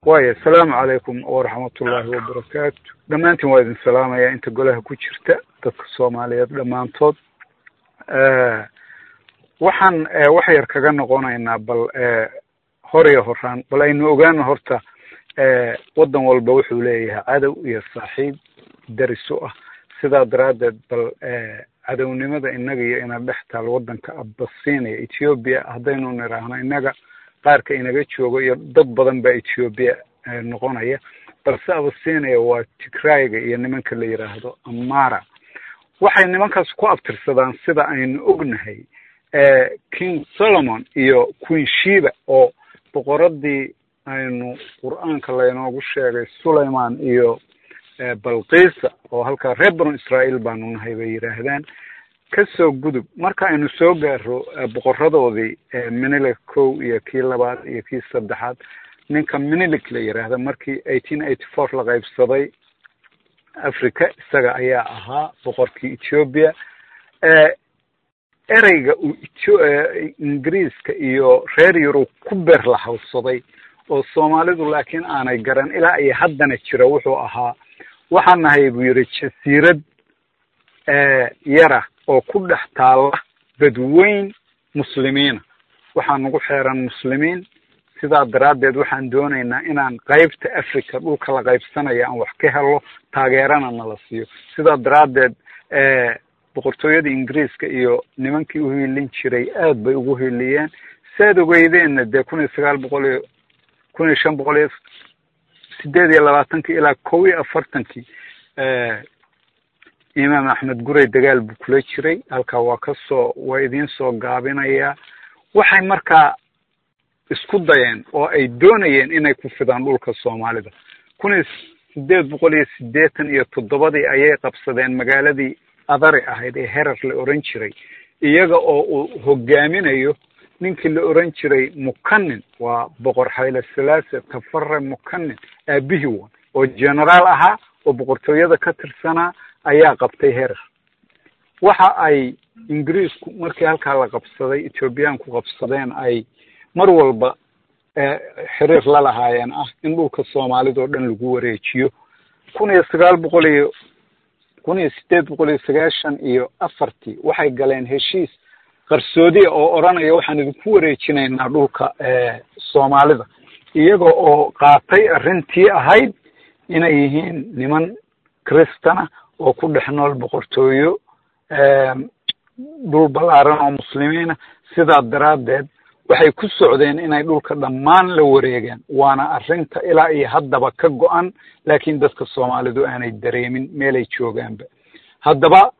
waaya asalaamu calaykum waraxmatullaahi wabarakaatu dhammaantiin waa idin salaamaya inta golaha ku jirta dadka soomaaliyeed dhammaantood waxaan wax yar kaga noqonaynaa bal hor iyo horaan bal aynu ogaano horta waddan walba wuxuu leeyahay cadow iyo saaxiib daris u ah sidaa daraaddeed bal cadownimada innaga iyo ina dhex taal waddanka abasiinaya ethoobiya haddaynu nidhaahno innaga qaarka inaga joogo iyo dad badan baa ethoobiya noqonaya balse abasiinaya waa tigrayga iyo nimanka la yidhaahdo amara waxay nimankaas ku abtirsadaan sida aynu ognahay king solomon iyo queen shiba oo boqoradii aynu qur-aanka laynoogu sheegay sulayman iyo balkiisa oo halkaa reer banu israael baanu nahay bay yidhaahdaan kasoo gudub marka aynu soo gaaro boqoradoodii minilik kow iyo kii labaad iyo kii saddexaad ninka minilik la yidhaahda markii eighteen eighty four la qaybsaday africa isaga ayaa ahaa boqorkii ethoobia ereyga uu ingiriiska iyo reer yurub ku beer la hawsaday oo soomaalidu laakiin aanay garan ilaa iyo haddana jira wuxuu ahaa waxaan nahay buu yidhi jasiirad yara oo ku dhex taalla badweyn muslimiina waxaa nagu xeeran muslimiin sidaa daraaddeed waxaan doonaynaa inaan qaybta africa dhulka la qaybsanaya aan wax ka helo taageerana nala siiyo sidaa daraaddeed boqortooyada ingiriiska iyo nimankii u hiilin jiray aad bay ugu hiiliyeen saad ogeydeenna dee kun iyo sagaal boqol iyo kun iyo shan boqol iyo sideed iyo labaatankii ilaa kow iyo afartankii imaam axmed guray dagaal buu kula jiray halkaa waa ka soo waa idiin soo gaabinayaa waxay markaa isku dayeen oo ay doonayeen inay ku fidaan dhulka soomaalida kun iyo sideed boqol iyo siddeetan iyo toddobadii ayay qabsadeen magaaladii adari ahayd ee herar la oran jiray iyaga oo uu hogaaminayo ninkii la oran jiray mukanin waa boqor hayle salaase tafare mukanin aabihii wan oo generaal ahaa oo boqortooyada ka tirsanaa ayaa qabtay herar waxa ay ingiriisku markii halkaa la qabsaday ethoobiyaanku qabsadeen ay mar walba xiriir la lahaayeen ah in dhulka soomaalida oo dhan lagu wareejiyo kun iyo sagaal boqol iyo kun iyo sideed boqol iyo sagaashan iyo afartii waxay galeen heshiis qarsoodiya oo odhanaya waxaan idinku wareejinaynaa dhulka soomaalida iyaga oo qaatay arrintii ahayd inay yihiin niman kristana oo ku dhex nool boqortooyo dhul ballaaran oo muslimiina sidaa daraaddeed waxay ku socdeen inay dhulka dhammaan la wareegaan waana arrinta ilaa iyo haddaba ka go-an laakiin dadka soomaalidu aanay dareemin meelay joogaanba haddaba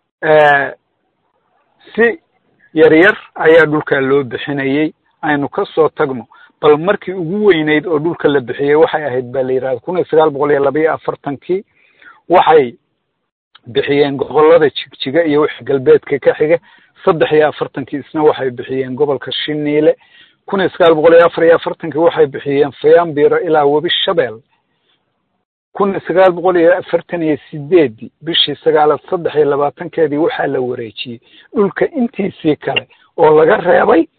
si yaryar ayaa dhulkaa loo bixinayey aynu ka soo tagno bal markii ugu weyneyd oo dhulka la bixiyey waxay ahayd baa la yidhahda kun iyo sagaal boqol iyo laba iyo afartankii waxay bixiyeen gobollada jigjiga iyo wix galbeedka ka xiga saddex iyo afartankii isna waxay bixiyeen gobolka shiniile kun iyo sagaal boqol iyo afar iyo afartankii waxay bixiyeen fayambiro ilaa webi shabeel kun iyo sagaal boqol iyo afartan iyo sideedii bishii sagaalaad saddex iyo labaatankeedii waxaa la wareejiyey dhulka intiisii kale oo laga reebay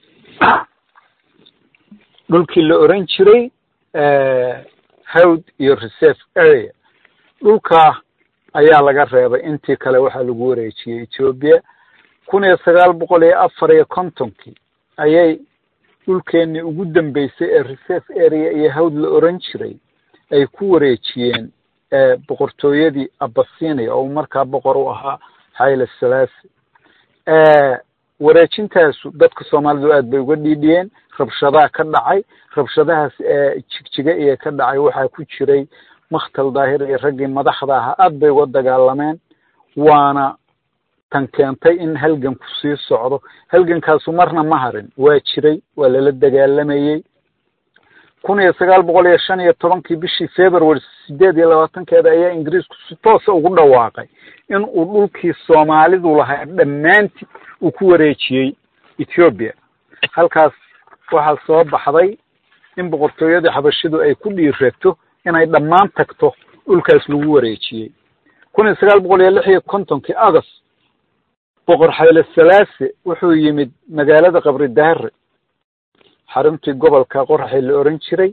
dhulkii la oran jiray howd iyo reserve area dhulkaa ayaa laga reebay intii kale waxaa lagu wareejiyey ethoobia kun iyo sagaal boqol iyo afar iyo kontonkii ayay dhulkeennii ugu dambeysay ee reserve area iyo hawd la oran jiray ay ku wareejiyeen boqortooyadii abasinia oo markaa boqor u ahaa hayle salaasi wareejintaasu dadka soomaalidu aad bay uga dhiidhiyeen rabshadaha ka dhacay rabshadahaas jigjiga iyo ka dhacay waxaa ku jiray makhtal daahir iyo raggii madaxda ahaa aad bay uga dagaalameen waana tan keentay in halganku sii socdo halgankaasu marna ma harin waa jiray waa lala dagaalamayey kun iyo sagaal boqol iyo shan iyo tobankii bishii february sideed iyo labaatankeeda ayaa ingiriisku si toosa ugu dhawaaqay in uu dhulkii soomaalidu lahaa dhammaantii uu ku wareejiyey ethoobia halkaas waxaa soo baxday in boqortooyadii xabashidu ay ku dhiirato inay dhammaan tagto dhulkaas lagu wareejiyey kun iyo sagaal boqol iyo lix iyo kontonkii agost boqor hayle salaase wuxuu yimid magaalada qabri daare xaruntii gobolka qoraxee la oran jiray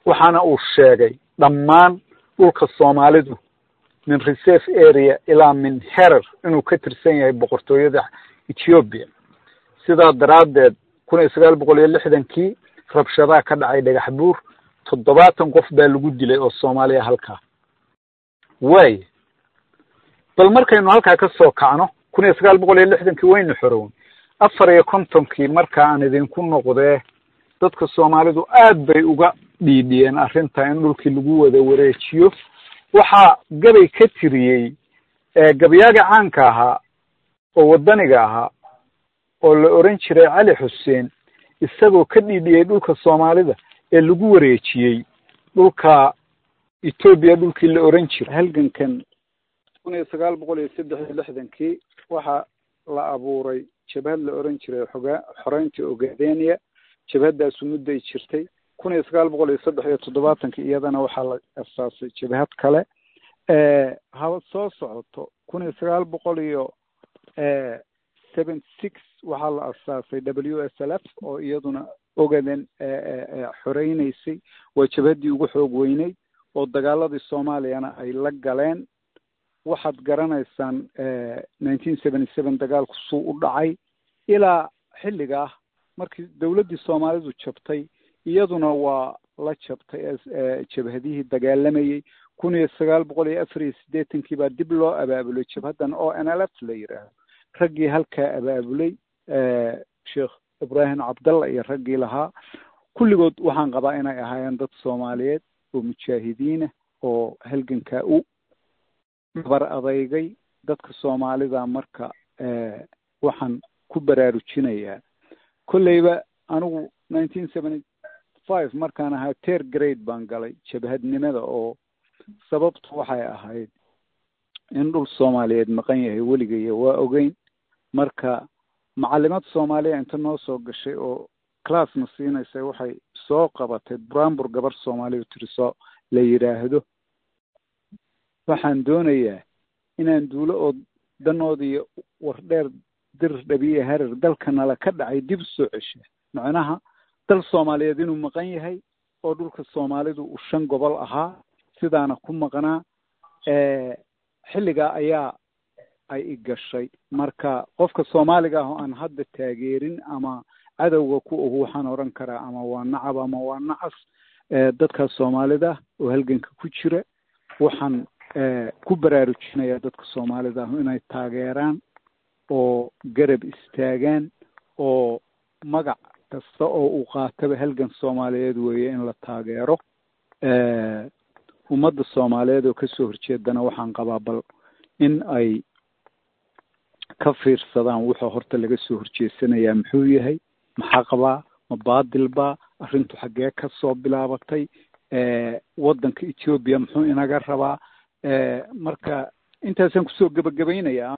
waxaana uu sheegay dhammaan dhulka soomaalidu min reserve area ilaa min herer inuu ka tirsan yahay boqortooyada ethoobiya sidaa daraaddeed kun iyo sagaal boqol iyo lixdankii rabshadaha ka dhacay dhagax buur toddobaatan qof baa lagu dilay oo soomaaliya halkaa waaya bal markaynu halkaa ka soo kacno kun iyo sagaal boqol iyo lixdankii waynu xorown afar iyo kontonkii marka aan idinku noqdee dadka soomaalidu aad bay uga dhiidhiyeen arrinta in dhulkii lagu wada wareejiyo waxaa gabay ka tiriyey gabyaaga caanka ahaa oo waddaniga ahaa oo la oran jiray cali xuseen isagoo ka dhiidhiyey dhulka soomaalida ee lagu wareejiyey dhulka etoobiya dhulkii la oran jiray halgankan kun iyo sagaal boqol iyo saddex iyo lixdankii waxaa la abuuray jabhad la oran jiray xogaa xoreynta ogaadenia jabhaddaasu mudday jirtay kun iyo sagaal boqol iyo saddex iyo toddobaatankii iyadana waxaa la asaasay jabhad kale haba soo socoto kun iyo sagaal boqol iyo seven six waxaa la asaasay w s l f oo iyaduna ogaden xoreyneysay waa jabhaddii ugu xoog weyneyd oo dagaaladii soomaaliyana ay la galeen waxaad garanaysaan nineteen seventy seven dagaalku suu u dhacay ilaa xilligaa markii dawladdii soomaalidu jabtay iyaduna waa la jabtay jabhadihii dagaalamayey kun iyo sagaal boqol iyo afar iyo siddeetankii baa dib loo abaabulay jabhaddan o n l f la yidhaahdo raggii halkaa abaabulay sheekh ibraahim cabdalla iyo raggii lahaa kulligood waxaan qabaa inay ahaayeen dad soomaaliyeed oo mujaahidiinah oo halgankaa u dhabar adeygay dadka soomaalida marka waxaan ku baraarujinayaa kolleyba anigu nineteen seventy five markaan ahaa ter grade baan galay jabhadnimada oo sababtu waxay ahayd in dhul soomaaliyeed maqan yahay weligaya waa ogeyn marka macalimad soomaaliya inta noo soo gashay oo classna siinaysa waxay soo qabatay brambur gabar soomaaliya tiriso la yidhaahdo waxaan doonayaa inaan duulo oo danoodiiyo wardheer dir dhabiye harar dalka nala ka dhacay dib soo cesha macnaha dal soomaaliyeed inuu maqan yahay oo dhulka soomaalidu uu shan gobol ahaa sidaana ku maqnaa xilligaa ayaa ay i gashay marka qofka soomaaliga ah oo aan hadda taageerin ama cadowga ku og waxaan odhan karaa ama waa nacab ama waa nacas dadka soomaalida oo halganka ku jira waxaan ku baraarujinayaa dadka soomaalida ah inay taageeraan oo garab istaagaan oo magac kasta oo uu qaataba halgan soomaaliyeed weeye in la taageero ummadda soomaaliyeed oo kasoo horjeedana waxaan qabaa bal in ay ka fiirsadaan wuxuu horta laga soo horjeesanayaa muxuu yahay maxaa qabaa ma baadil baa arrintu xaggee ka soo bilaabatay waddanka etoobiya muxuu inaga rabaa marka intaasaan kusoo gebagabaynayaa